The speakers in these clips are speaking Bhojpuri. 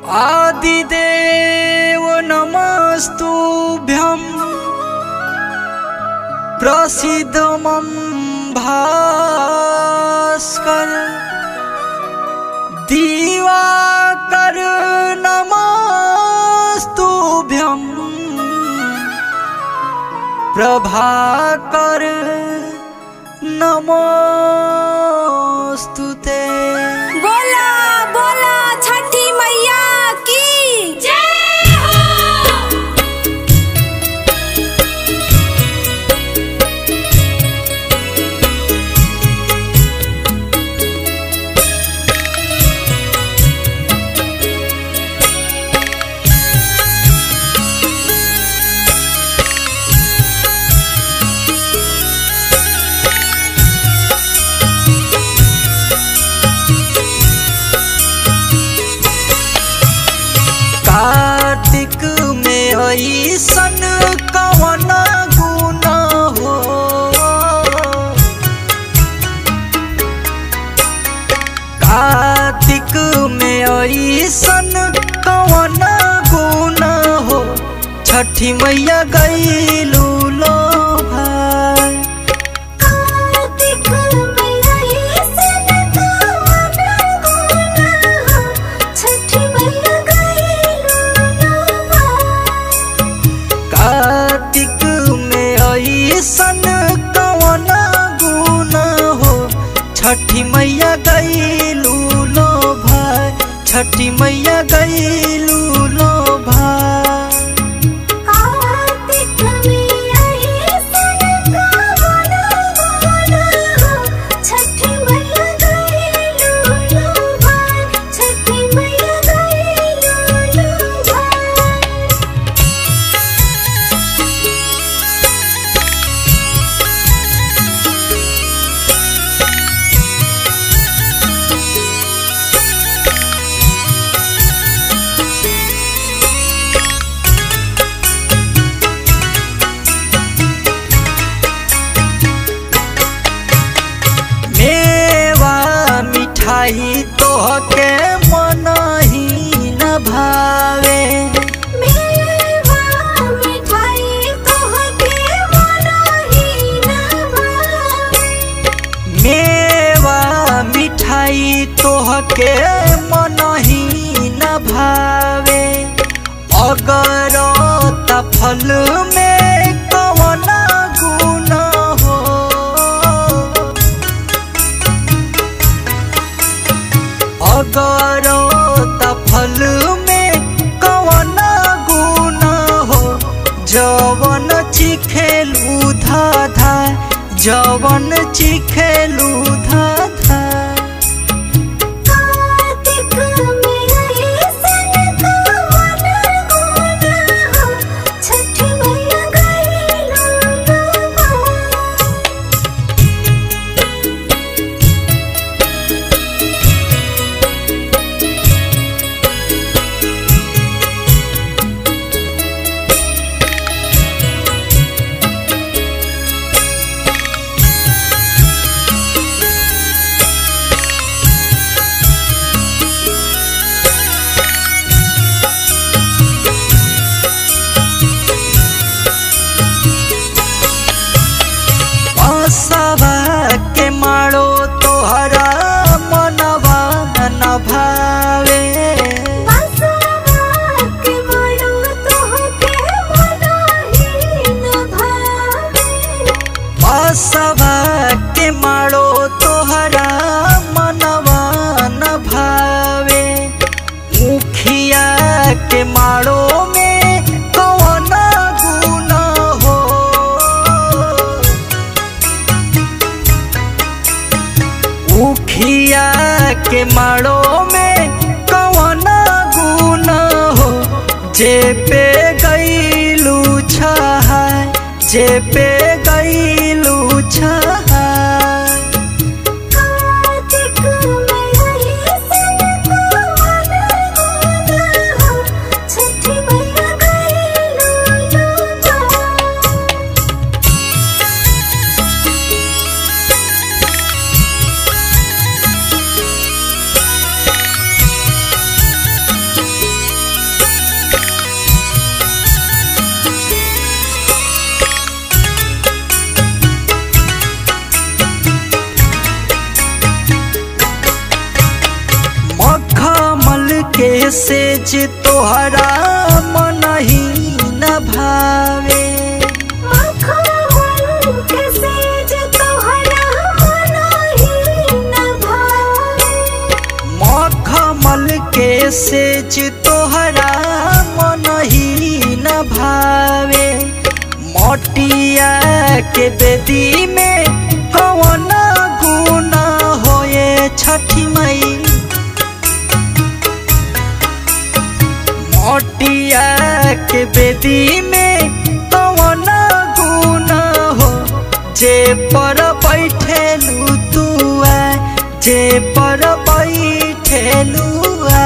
आदिदेव नमस्तुभ्यं प्रसिद्धमं भास्कर दिवाकर नमस्तुभ्यं प्रभाकर नमोस्तुते बोला बोला छठी मैया की जय हो कार्तिक में ऐसन कवन गुण हो कार्तिक में ऐसन कवन गुण हो छठी मैया गईलू लो भाई कार्तिक मैया सन कवन गुण हो छठी मैया गईलू कार्तिक में ऐसन कवन गुण हो छठी मैया गईलू लो भाई छठी मैया गईलू लो भाई कार्तिक मैया सन कवन गुण हो छठी मैया गईलू भाई छठी मैया गईलू भाई मेवा मिठाई तोहके मन ही न भावे मेवा मिठाई तोहके मनहि न भावे मेवा मिठाई तोहके मन ही न भावे अगर फल में कवन गुण हो अगर फल में कवन गुण हो जवन चिखेलू धाधा जवन चिखेलू धाधा कार्तिक मेरा सन कवन गुण हो छठी मैया गईलू बसवा के मारो तोहरा मनवा न भावे बसवा के बड़ो तोहके मनहि न भावे बसवा के मारो तोहरा मनवा न भावे मुखिया के मारो में कौन गुण हो उखिया के मारो में कवन गुण हो जे पे गईलू छहाय जे पे गईलू छहाय कार्तिक मैया सन कवन गुण हो छठी मैया गईलू के सेज तोहरा मन ही न भावे मखमल के सेज तोहरा मन ही न भावे मखमल के सेज तोहरा मन ही न भावे मोटिया के बेदी में कौन गुना होए छठी मई मोटिया के बेदी में कौन गुना हो जे पर बैठेलू तू आ जे पर बैठेलू आ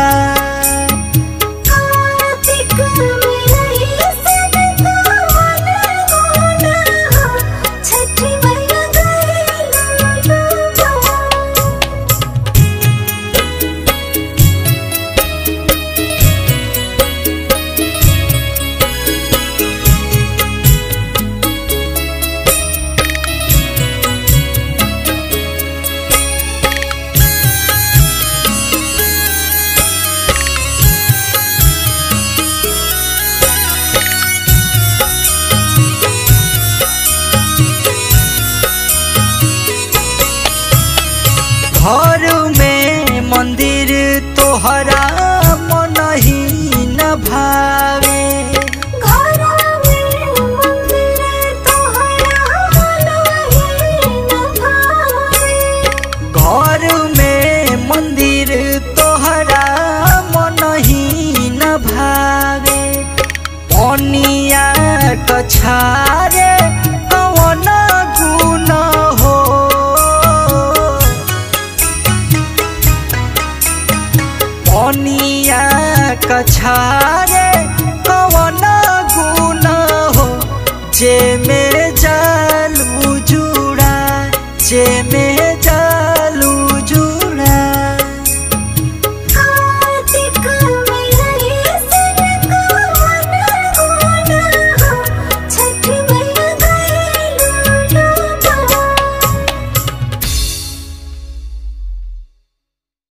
कार्तिक में रही सन कवन गुना हो छठी मैया गइलो डूबा घर में मंदिर तोहरा मन ही न भावे घर में मंदिर तोहरा मन ही न भावे घर में मंदिर तोहरा मन ही न भावे पनिया कछारे कौन गुण हो पनिया कछारे कौन गुण हो जे में जालू जुड़ा जे